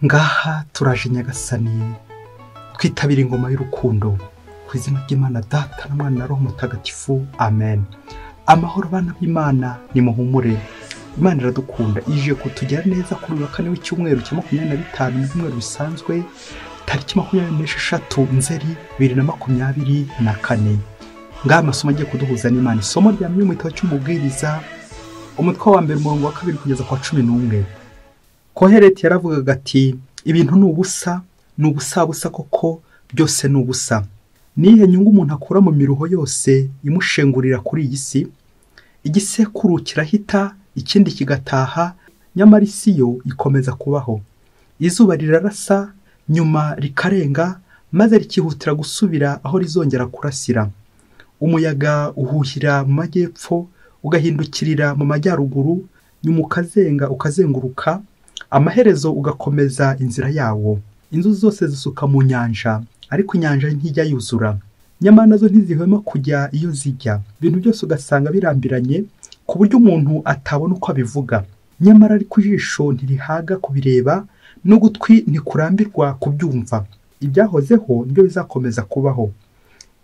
ngaha turaje nyagasani twitabira ingoma y'urukundo ku izina ry'imana data na mwana na roho mutagatifu amen amahoro abana b'imana nimuhumure imana iradukunda ije kutugira neza kuri uyu wa kane w'icyumweru cya makumyabiri na bitanu n'ibyumweru bisanzwe tariki makumyabiri n'esheshatu nzeri bibiri na makumyabiri na kane ngaha amasomo agiye kuduhuza n'imana isomo rya mu gitabo cy'umubwiriza umutwe wa mbere umurongo wa kabiri kugeza ku wa cumi n'umwe kohereti yaravugaga ati ibintu ni ubusa ni ubusabusa koko byose ni ubusa nihe nyungu umuntu akura mu miruho yose imushengurira kuri iyi si igisekuru kirahita ikindi kigataha nyamara isi yo ikomeza kubaho izuba rirarasa nyuma rikarenga maze rikihutira gusubira aho rizongera kurasira umuyaga uhuhira mu majyepfo ugahindukirira mu majyaruguru nyuma ukazenga ukazenguruka amaherezo ugakomeza inzira yawo inzu zose zisuka mu nyanja ariko inyanja ntijya yuzura nyamara nazo ntizihwema kujya iyo zijya ibintu byose ugasanga birambiranye ku buryo umuntu atabona uko abivuga nyamara ariko ijisho ntirihaga kubireba n'ugutwi ntikurambirwa kubyumva ibyahozeho nibyo bizakomeza kubaho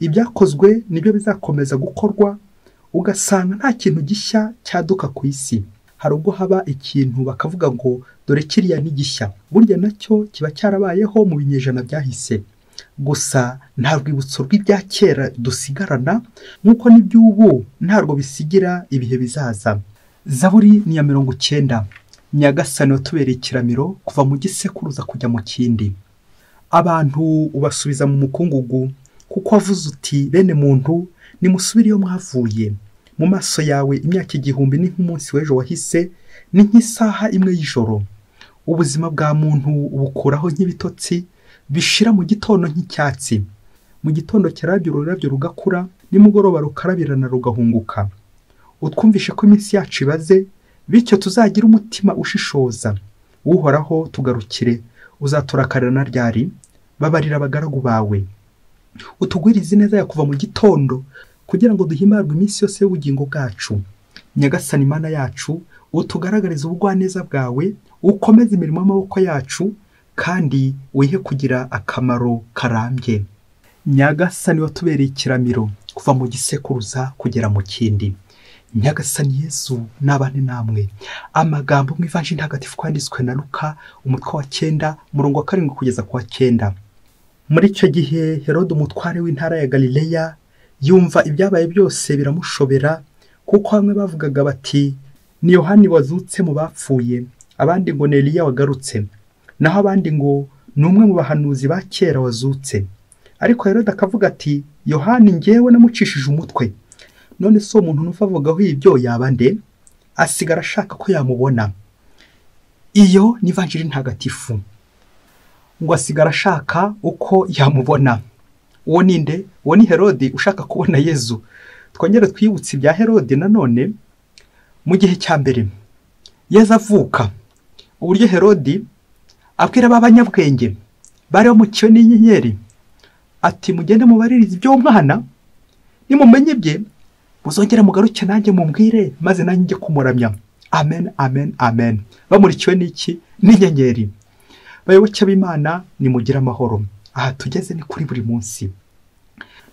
ibyakozwe nibyo bizakomeza gukorwa ugasanga nta kintu gishya cyaduka ku isi hari ubwo haba ikintu bakavuga ngo dore kiriya ni gishya burya nacyo kiba cyarabayeho mu binyejana byahise gusa nta rwibutso rw'ibya kera dusigarana nk'uko n'iby'ubu ntabwo bisigira ibihe bizaza zaburi ni iya mirongo icyenda nyagasani watubereye ikiramiro kuva mu gisekuruza kujya mu kindi abantu ubasubiza mu mukungugu kuko wavuze uti bene muntu nimusubire iyo mwavuye mu maso yawe imyaka igihumbi ni nk'umunsi w'ejo wahise ni nk'isaha imwe y'ijoro ubuzima bwa muntu ubukuraho nk'ibitotsi bishira mu gitondo nk'icyatsi mu gitondo kirabyo ururabyo rugakura nimugoroba rukarabirana rugahunguka utwumvishe ko iminsi yacu ibaze bityo tuzagira umutima ushishoza uhoraho tugarukire uzaturakarana ryari babarira abagaragu bawe utugwirize ineza ya kuva mu gitondo kugira ngo duhimbarwe iminsi yose y'ubugingo bwacu nyagasani imana yacu utugaragariza ubugwaneza bwawe ukomeze imirimo y'amaboko yacu kandi wihe kugira akamaro karambye nyagasani watubereye ikiramiro kuva mu gisekuruza kugera mu kindi nyagasani yezu n'abane namwe amagambo mu ivanjiri ntagatifu kwanditswe na ruka umutwe wa cyenda umurongo wa karindwi kugeza ku wa cyenda muri icyo gihe herode umutware w'intara ya galileya yumva ibyabaye byose biramushobera kuko bamwe bavugaga bati ni yohani wazutse mu bapfuye abandi ngo ni eliya wagarutse naho abandi ngo ni umwe mu bahanuzi ba kera wazutse ariko herode akavuga ati yohani ngewe namucishije umutwe none si umuntu numva avugaho ibyo yaba nde asigara ashaka ko yamubona iyo ni vanjiri ntagatifu ngo asigara ashaka uko yamubona uwo ni nde uwo ni herode ushaka kubona yezu twongere twibutse ibya herode nanone mu gihe cya mbere yezu avuka uburyo herode abwira ba banyabwenge bari bamukiwe n'inyenyeri ati mugende mubaririze iby'umwana nimumenye ibye muzongere mugaruke nanjye mumbwire maze nanjye njye kumuramya amen amen amen bamurikiwe n'iki n'inyenyeri bayoboke b'imana nimugire amahoro aha tugeze ni kuri buri munsi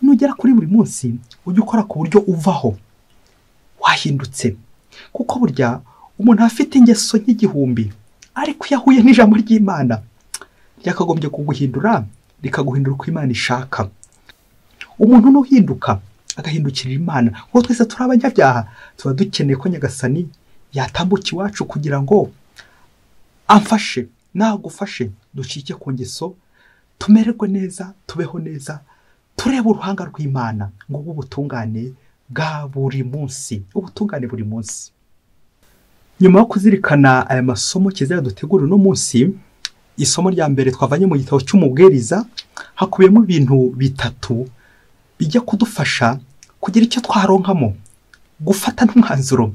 nugera kuri buri munsi ujye ukora ku buryo uvaho wahindutse kuko burya umuntu afite ingeso nk'igihumbi ariko iyo ahuye n'ijambo ry'imana ryakagombye kuguhindura rikaguhindura uko imana ishaka umuntu n'uhinduka agahindukirira imana kuko twese turi abanyabyaha tuba dukeneye ko nyagasani yatambuka iwacu kugira ngo amfashe nagufashe ducike ku ngeso tumererwe neza tubeho neza turebe uruhanga rw'imana ngo ube ubutungane bwa buri munsi ubutungane buri munsi nyuma yo kuzirikana aya masomo kizajya dutegura uno munsi isomo rya mbere twavanye mu gitabo cy'umubwiriza hakubiyemo ibintu bitatu bijya kudufasha kugira icyo twaronkamo gufata n'umwanzuro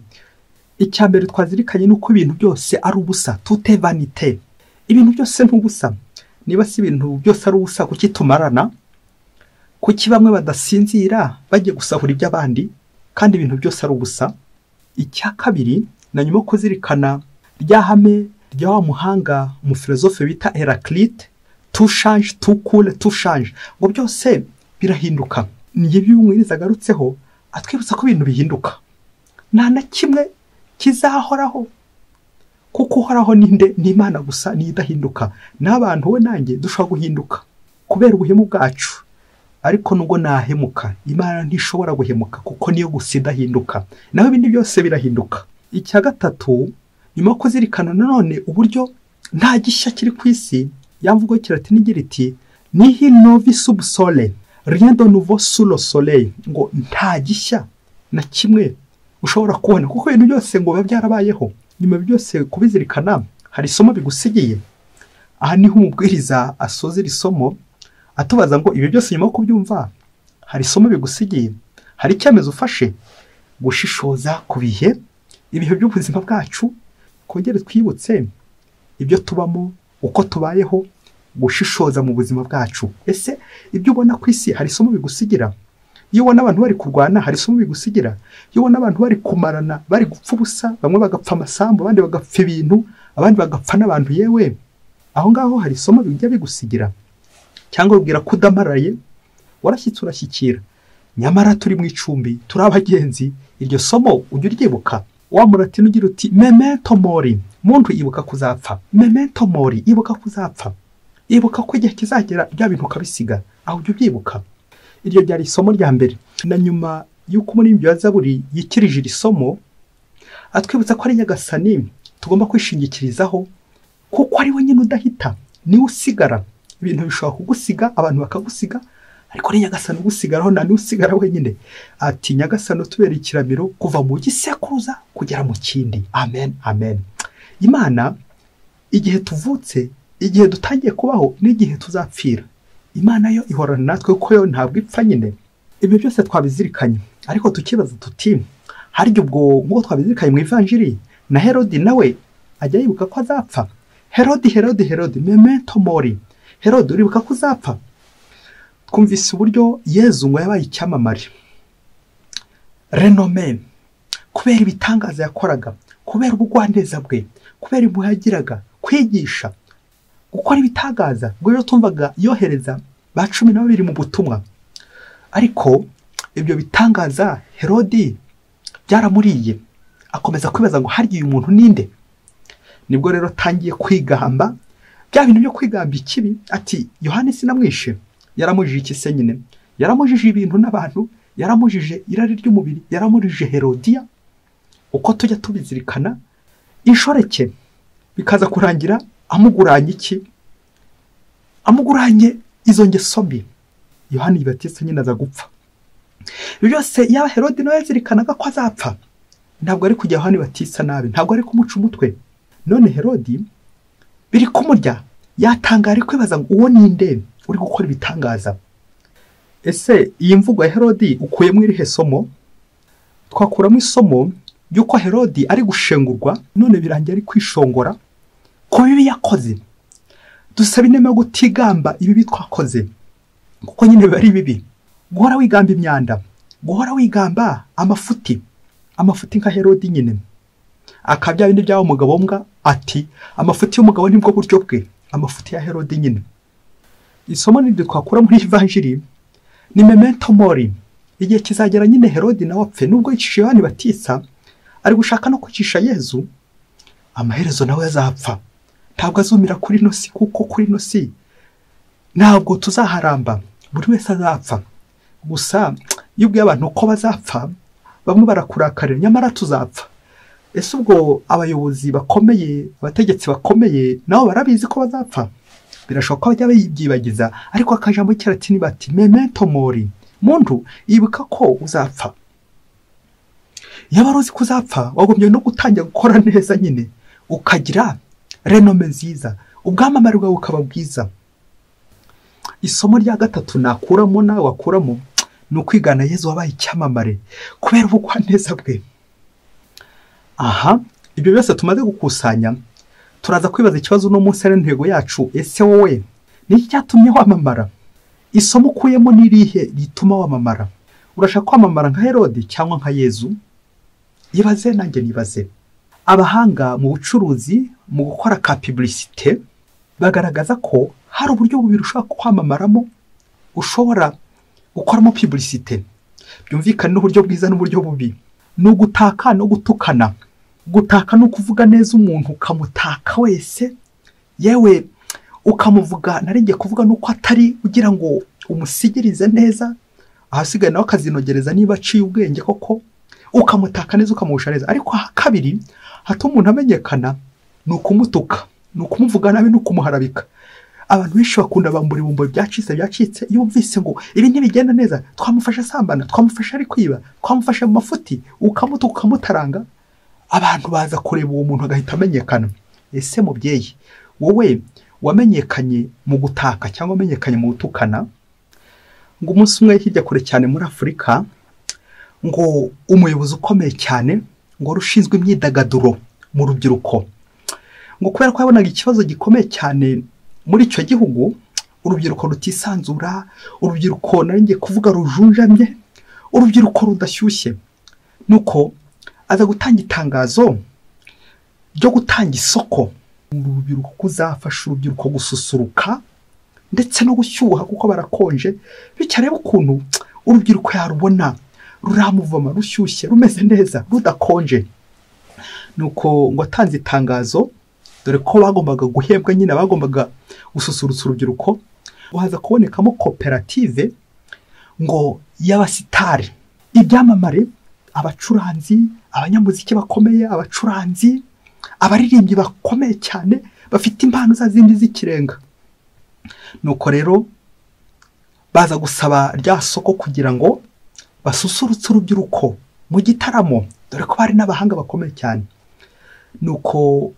icya mbere twazirikanye ni uko ibintu byose ari ubusa tute vanite ibintu byose ni ubusa niba si ibintu byose ari ubusa kuki tumarana kuki bamwe badasinzira bajya gusahura iby'abandi kandi ibintu byose ari ubusa icya kabiri na nyuma yo kuzirikana rya hame rya wa muhanga umufilozofe bita herakirite tushanje tukure tushanje ngo byose birahinduka niyo by'umwiriza agarutseho atwibutsa ko ibintu bihinduka nta na kimwe kizahoraho kuko uhoraho ninde ni imana gusa niyo idahinduka n'abantu we nanjye dushobora guhinduka kubera ubuhemu bwacu ariko nubwo nahemuka imana ntishobora guhemuka kuko niyo gusa idahinduka naho ibindi byose birahinduka icya gatatu nyuma yo kuzirikana nanone uburyo nta gishya kiri ku isi yamvugo kirati n'igira iti nihi novi subusole rien de nouveau sur le soleil ngo nta gishya na kimwe ushobora kubona kuko ibintu byose ngo biba byarabayeho nyuma byose kubizirikana hari isomo bigusigiye aha niho umubwiriza asoza iri somo atubaza ngo ibi byose nyuma yo kubyumva hari isomo bigusigiye hari icyemezo ufashe gushishoza ku bihe ibihe by'ubuzima bwacu twongere twibutse ibyo tubamo uko tubayeho gushishoza mu buzima bwacu ese ibyo ubona ku isi hari isomo bigusigira iyo ubona abantu bari kurwana hari isomo bigusigira iyo ubona abantu bari kumarana bari gupfa ubusa bamwe bagapfa amasambu abandi bagapfa ibintu abandi bagapfa n'abantu yewe aho ngaho hari isomo bijya bigusigira cyangwa ubwira ko udamaraye warashyitse urashyikira nyamara turi mu icumbi turi abagenzi iryo somo ujya uryibuka wamurati n'ugira uti memento mori muntu ibuka kuzapfa memento mori ibuka kuzapfa ibuka ko igihe kizagera bya bintu ukabisiga aho ujya ubyibuka iryo ryari isomo rya mbere na nyuma y'uko umuririmbyi wa zaburi yikirije iri somo atwibutsa ko ari nyagasani tugomba kwishingikirizaho kuko ari we nyine udahita niwe usigara ibintu bishobora kugusiga abantu bakagusiga ariko ari nyagasani ugusigaraho nta n'usigara wenyine ati nyagasani utubera ikiramiro kuva mu gisekuruza kugera mu kindi amen amen imana igihe tuvutse igihe dutangiye kubaho n'igihe tuzapfira imana yo ihorana natwe kuko yo ntabwo ipfa nyine ibyo byose twabizirikanye ariko tukibaza tuti harya ubwo nk'uko twabizirikanye mu ivanjiri na herodi nawe ajya yibuka ko azapfa herodi herodi herodi memento mori herodi uribuka ko uzapfa twumvise uburyo yezu ngo yabaye icyamamare renome kubera ibitangaza yakoraga kubera ubugwaneza bwe kubera impuhwe yagiraga kwigisha gukora ibitangaza ubwo rero tumvaga yohereza ba cumi na babiri mu butumwa ariko ibyo bitangaza herodi byaramuriye akomeza kwibaza ngo harya uyu muntu ninde nibwo rero atangiye kwigamba bya bintu byo kwigamba ikibi ati yohani sinamwishe yaramujije ikise nyine yaramujije ibintu n'abantu yaramujije irari ry'umubiri yaramujije herodiya uko tujya tubizirikana inshoreke bikaza kurangira amuguranye iki amuguranye izo ngeso mbi yohani batisa nyine aza gupfa ibyo byose yaba herodi nawe yazirikanaga ko azapfa ntabwo ari kujya yohani batisa nabi ntabwo ari kumuca umutwe none herodi biri kumurya yatangara kwibaza ngo uwo ninde uri gukora ibitangaza ese iyi mvugo ya herodi ukuyemo irihe somo twakuramo isomo ry'uko herodi ari gushengurwa none birangiye ari kwishongora ku bibi yakoze dusaba inema yo gutigamba ibibi twakoze kuko nyine biba ari bibi guhora wigamba imyanda guhora wigamba amafuti amafuti nka herodi nyine akaba bya bindi byaba umugabo mbwa ati amafuti y'umugabo nibwo buryo bwe amafuti ya herodi nyine isomo n'ibyo twakura muri ivanjiri ni memento mori igihe kizagera nyine herodi nawe apfe nubwo yicisha yohani batisa ari gushaka no kwicisha yezu amaherezo nawe azapfa ntabwo azumira kuri ino si kuko kuri ino si ntabwo tuzaharamba buri wese azapfa gusa iyo ubwiye abantu ko bazapfa bamwe barakurakarira nyamara tuzapfa ese ubwo abayobozi bakomeye abategetsi bakomeye nabo barabizi ko bazapfa birashoboka ko bajya bayibyibagiza ariko akajambo k'iratini bati memento mori muntu yibuka ko uzapfa iyo wari uzi ko uzapfa wagombye no gutangira gukora neza nyine ukagira renome nziza ubwamamare bwawe bukaba bwiza isomo rya gatatu nakuramo nawe wakuramo ni ukwigana yezu wabaye icyamamare kubera ubugwaneza bwe aha ibyo byose tumaze gukusanya turaza kwibaza ikibazo uno munsi ari intego yacu ese wowe niki cyatumye wamamara isomo ukuyemo n'irihe rituma wamamara urashaka kwamamara nka herode cyangwa nka yezu ibaze nanjye nibaze abahanga mu bucuruzi mu gukora ka piburisite bagaragaza ko hari uburyo bubiri ushobora kwamamaramo ushobora gukoramo piburisite byumvikane n'uburyo bwiza n'uburyo bubi ni ugutaka no gutukana gutaka ni ukuvuga neza umuntu ukamutaka wese yewe ukamuvuga naringiye kuvuga nuko atari ugira ngo umusigirize neza ahasigaye nawe akazinogereza niba aciye ubwenge koko ukamutaka neza ukamuhusha neza ariko aha kabiri hatuma umuntu amenyekana ni ukumutuka ni ukumuvuga nabi ni ukumuharabika abantu benshi bakunda bambura ibumbo byacitse byacitse iyo wumvise ngo ibi ntibigenda neza twamufasha asambana twamufasha ari kwiba twamufasha mu mafuti ukamutuka ukamutaranga abantu baza kureba uwo muntu agahita amenyekana ese mubyeyi wowe wamenyekanye mu gutaka cyangwa wamenyekanye mu gutukana ngo umunsi umwe hirya kure cyane muri afurika ngo umuyobozi ukomeye cyane ngo wari ushinzwe imyidagaduro mu rubyiruko ngo kubera ko yabonaga ikibazo gikomeye cyane muri icyo gihugu urubyiruko rutisanzura urubyiruko ngiye kuvuga rujunjamye urubyiruko rudashyushye nuko aza gutanga itangazo ryo gutanga isoko urubyiruko kuzafasha urubyiruko gususuruka ndetse no gushyuha kuko barakonje bityo arebe ukuntu urubyiruko yarubona ruramuvoma rushyushye rumeze neza rudakonje nuko ngo atanze itangazo dore ko bagombaga guhembwa nyine bagombaga gususurutsa urubyiruko ngo haza kubonekamo koperative ngo y'abasitari ibyamamare abacuranzi abanyamuziki bakomeye abacuranzi abaririmbyi bakomeye cyane bafite impano za zindi z'ikirenga nuko rero baza gusaba rya soko kugira ngo basusurutsa urubyiruko mu gitaramo dore ko bari n'abahanga bakomeye cyane nuko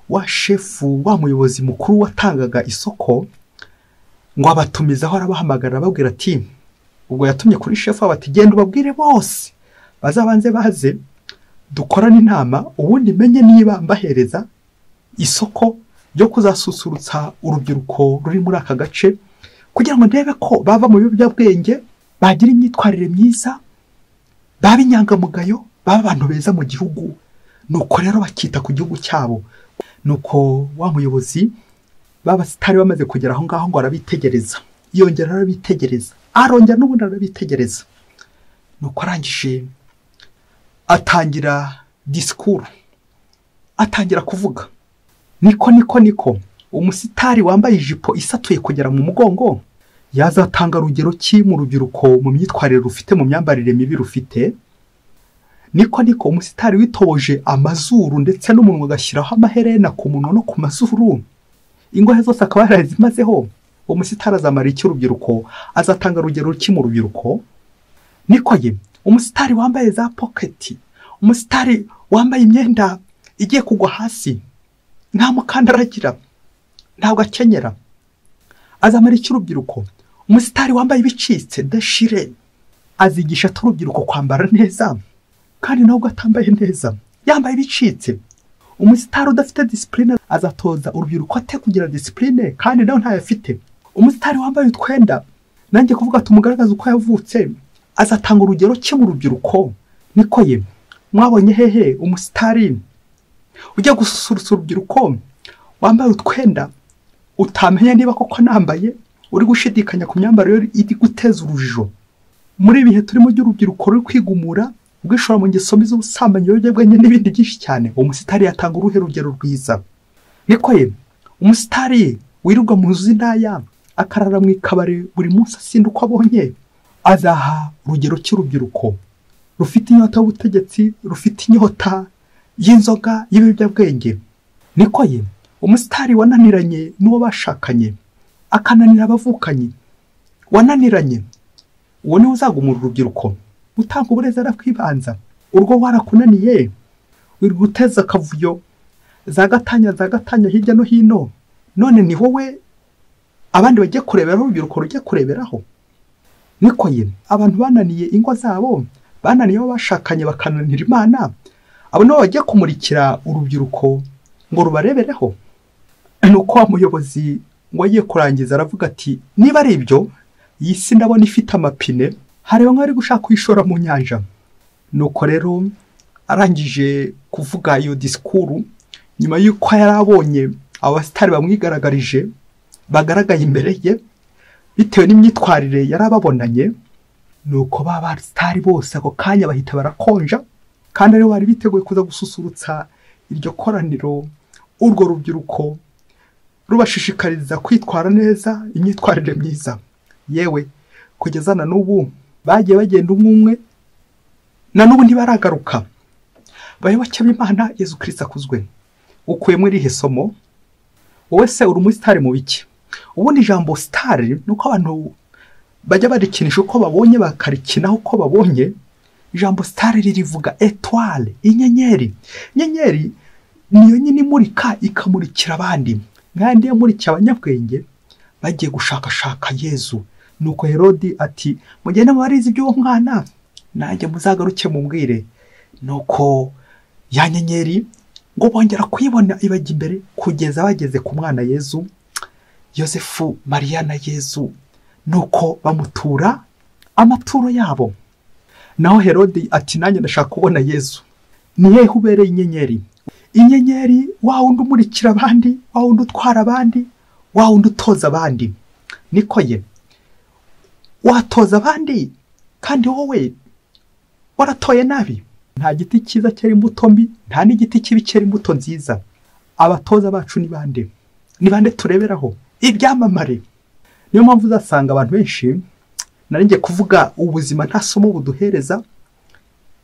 wa shefu wa muyobozi mukuru watangaga isoko ngo abatumizaho arabahamagara ababwira ati ubwo yatumye kuri shefu abati genda ubabwire bose bazabanze baze dukorane inama ubundi menye niba mbahereza isoko ryo kuzasusurutsa urubyiruko ruri muri aka gace kugira ngo ndebe ko bava mu biyobyabwenge bagira imyitwarire myiza baba inyangamugayo baba abantu beza mu gihugu nuko rero bakita ku gihugu cyabo nuko wa muyobozi b'abasitari bamaze kugera aho ngaho ngo arabitegereza yongera arabitegereza arongera n'ubundi arabitegereza nuko arangije atangira disikuru atangira kuvuga niko niko niko umusitari wambaye ijipo isatuye kugera mu mugongo yazatanga rugero ki mu rubyiruko mu myitwarire rufite mu myambarire mibi rufite niko niko umusitari witoboje amazuru ndetse n'umunwa agashyiraho amaherena ku munwa no ku mazuru ingohe zose akaba yarazimazeho uwo musitari azamara iki urubyiruko azatanga rugero ki mu rubyiruko niko ye umusitari wambaye za poketi umusitari wambaye imyenda igiye kugwa hasi nta mukandara agira ntabwo akenyera azamara iki urubyiruko umusitari wambaye ibicitse dashire azigisha ati urubyiruko kwambara neza kandi nawe atambaye neza yambaye ibicitse umusitari udafite disipurine azatoza urubyiruko ate kugira disipurine kandi nawe ntayo afite umusitari wambaye utwenda nanjye kuvuga tumugaragaza uko yavutse azatanga urugero cye mu rubyiruko niko ye mwabonye hehe umusitari ujya gususurutsa urubyiruko wambaye utwenda utamenya niba koko nambaye uri gushidikanya ku myambarire iri guteza urujijo muri ibihe turimo by'urubyiruko ruri kwigumura ubwishora mu ngeso mbi z'ubusambanyi ibiyobyabwenge n'ibindi byinshi cyane uwo musitari yatanga uruhe rugero rwiza niko ye umusitari wirirwa mu nzu z'indaya akarara mu ikabari buri munsi asinda uko abonye azaha urugero cy'urubyiruko rufite inyota y'ubutegetsi rufite inyota y'inzoga y'ibiyobyabwenge niko ye umusitari wananiranye n'uwo bashakanye akananira abavukanyi wananiranye uwo niwe uzagumura urubyiruko gutanga uburezi arakwibanza urwo warakunaniye uri guteza akavuyo za gatanya za gatanya hirya no hino none ni wowe abandi bagiye kureberaho urubyiruko rujya kureberaho niko ye abantu bananiye ingo zabo bananiye abo bashakanye bakananira imana abo nabo bagiye kumurikira urubyiruko ngo rubarebereho ni uko wa muyobozi ngo agiye kurangiza aravuga ati niba ari ibyo iyi si ndabona ifite amapine hareba nk'ari gushaka kuyishora mu nyanja nuko rero arangije kuvuga iyo disikuru nyuma y'uko yari abonye abasitari bamwigaragarije bagaragaye imbere ye bitewe n'imyitwarire yari ababonanye ni uko ba basitari bose ako kanya bahita barakonja kandi aribo bari biteguye kuza gususurutsa iryo koraniro urwo rubyiruko rubashishikariza kwitwara neza imyitwarire myiza yewe kugeza na n'ubu bagiye bagenda umwe umwe na n'ubu ntibaragaruka bayoboke b'imana yezu kirisita akuzwe ukuyemo irihe somo wowe se uri umusitari mu biki ubundi ijambo sitari ni uko abantu bajya barikinisha uko babonye bakarikinaho uko babonye ijambo sitari ririvuga etware inyenyeri inyenyeri niyo nyine imurika ikamurikira abandi nk'ayandi yamurikiye abanyabwenge bagiye gushakashaka yezu nuko herodi ati mugende mubarize iby'uwo mwana nanjye muzagaruke mumbwire nuko ya nyenyeri ngo bongera kuyibona ibajya imbere kugeza bageze ku mwana yezu yosefu mariya na yezu nuko bamutura amaturo yabo naho herodi ati nanjye ndashaka kubona yezu ni hehe ubereye inyenyeri inyenyeri wa wundi umurikira abandi wa wundi utwara abandi wa wundi utoza abandi niko ye watoza abandi kandi wowe waratoye nabi nta giti cyiza cyera imbuto mbi nta n'igiti kibi cyera imbuto nziza abatoza bacu ni bande ni bande tureberaho ibyamamare niyo mpamvu uzasanga abantu benshi naringiye kuvuga ubuzima nta somo buduhereza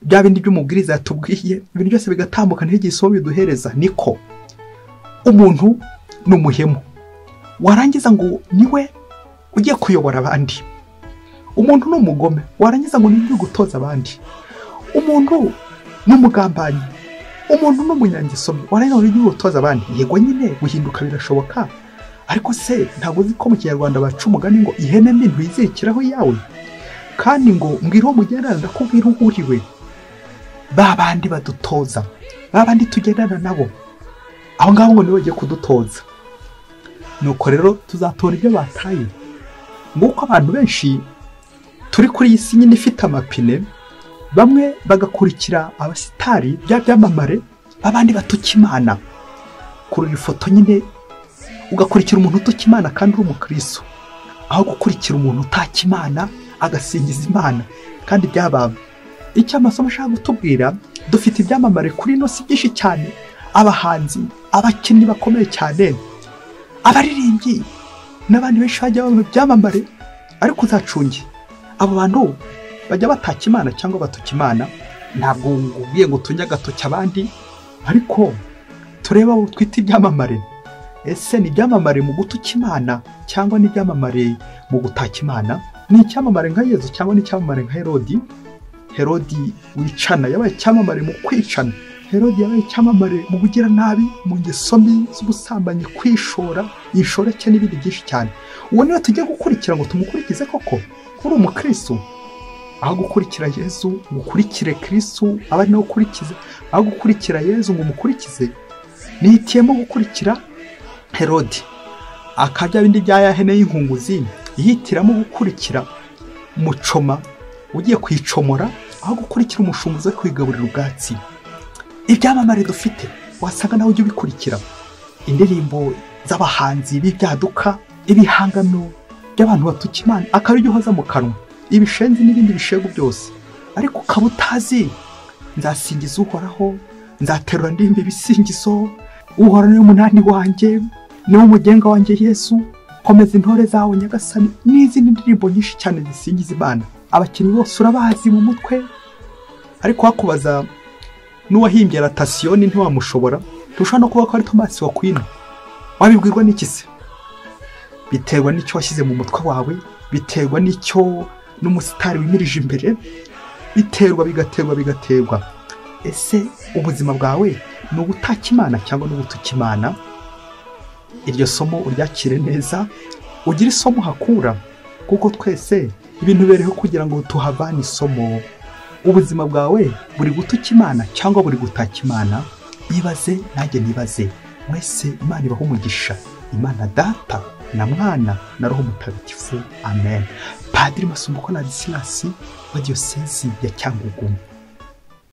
bya bindi by'umubwiriza yatubwiye ibintu byose bigatambuka ntigihe isomo biduhereza niko umuntu ni umuhemu warangiza ngo niwe ugiye kuyobora abandi umuntu ni umugome warangiza ngo niwe gutoza abandi umuntu ni umugambanyi umuntu ni umunyangesomi warangiza ngo niwe gutoza abandi yego nyine guhinduka birashoboka ariko se ntabwo uzi ko mu kinyarwanda baca umugani ngo ihene mbi ntuyizirikiraho iyawe kandi ngo mbwira uwo mugendana ndakubwira uwo uriwe ba bandi badutoza ba bandi tugendana nabo aho ngaho ngo nibo bagiye kudutoza nuko rero tuzatora ibyo bataye nk'uko abantu benshi turi kuri iyi si nyine ifite amapine bamwe bagakurikira abasitari bya byamamare b'abandi batukimana kurura ifoto nyine ugakurikira umuntu utuka imana kandi uri umukristo aho gukurikira umuntu utaka imana agasingiza imana kandi byababa icyo amasomo ashaka gutubwira dufite ibyamamare kuri ino si byinshi cyane abahanzi abakinnyi bakomeye cyane abaririmbyi n'abandi benshi bajya baba ibyamamare ariko uzacunge abo bantu bajya bataka imana cyangwa batuka imana ntabwo ubwiye ngo tunge agatoki abandi ariko turebe abo twita ibyamamare ese ni ibyamamare mu gutuka imana cyangwa ni ibyamamare mu gutaka imana ni icyamamare nka yezu cyangwa ni icyamamare nka herodi herodi wicana yabaye icyamamare mu kwicana herodi yabaye icyamamare mu bugira nabi mu ngeso mbi z'ubusambanyi kwishora inshoreke n'ibindi byinshi cyane uwo niwe tujya gukurikira ngo tumukurikize koko uri umukristo aho gukurikira yezu ngo ukurikire kirisu aba ari nawe ukurikize aho gukurikira yezu ngo umukurikize nihitiyemo gukurikira herodi akabya bindi bya yahene y'inkunguzi yihitiramo gukurikira mucoma ugiye kwicomora aho gukurikira umushumbuzi we kwigaburira ubwatsi ibyamamare dufite wasanga nawe ujya ubikurikira indirimbo z'abahanzi b'ibyaduka ibihangano by'abantu batuka imana akaba ujya uhoza mu kanwa ibishenzi n'ibindi bishegu byose ariko ukaba utazi nzasingiza uhoraho nzaterura ndimba ibisingizo uhorane umunani wanjye niwo mugenga wanjye yesu komeza intore zawe nyagasani n'izindi ndirimbo nyinshi cyane zisingiza imana abakinnyi bose urabazi mu mutwe ariko wakubaza n'uwahimbye ratasiyoni ntiwamushobora ntushobora no kuba ko ari tomasi wakwina wabibwirwa n'iki se biterwa n'icyo washyize mu mutwe wawe biterwa n'icyo n'umusitari wimirije imbere biterwa bigaterwa bigaterwa ese ubuzima bwawe ni ubutaka imana cyangwa n'ubutuka imana iryo somo uryakire neza ugire isomo uhakura kuko twese ibintu bereho kugira ngo tuhavane isomo ubuzima bwawe buri gutuka imana cyangwa buri gutaka imana ibaze nanjye nibaze mwese imana ibaho umugisha imana data na mwana na roho mutagatifu amen padiri masumbuko na disilasi wa diyosezi ya cyangugu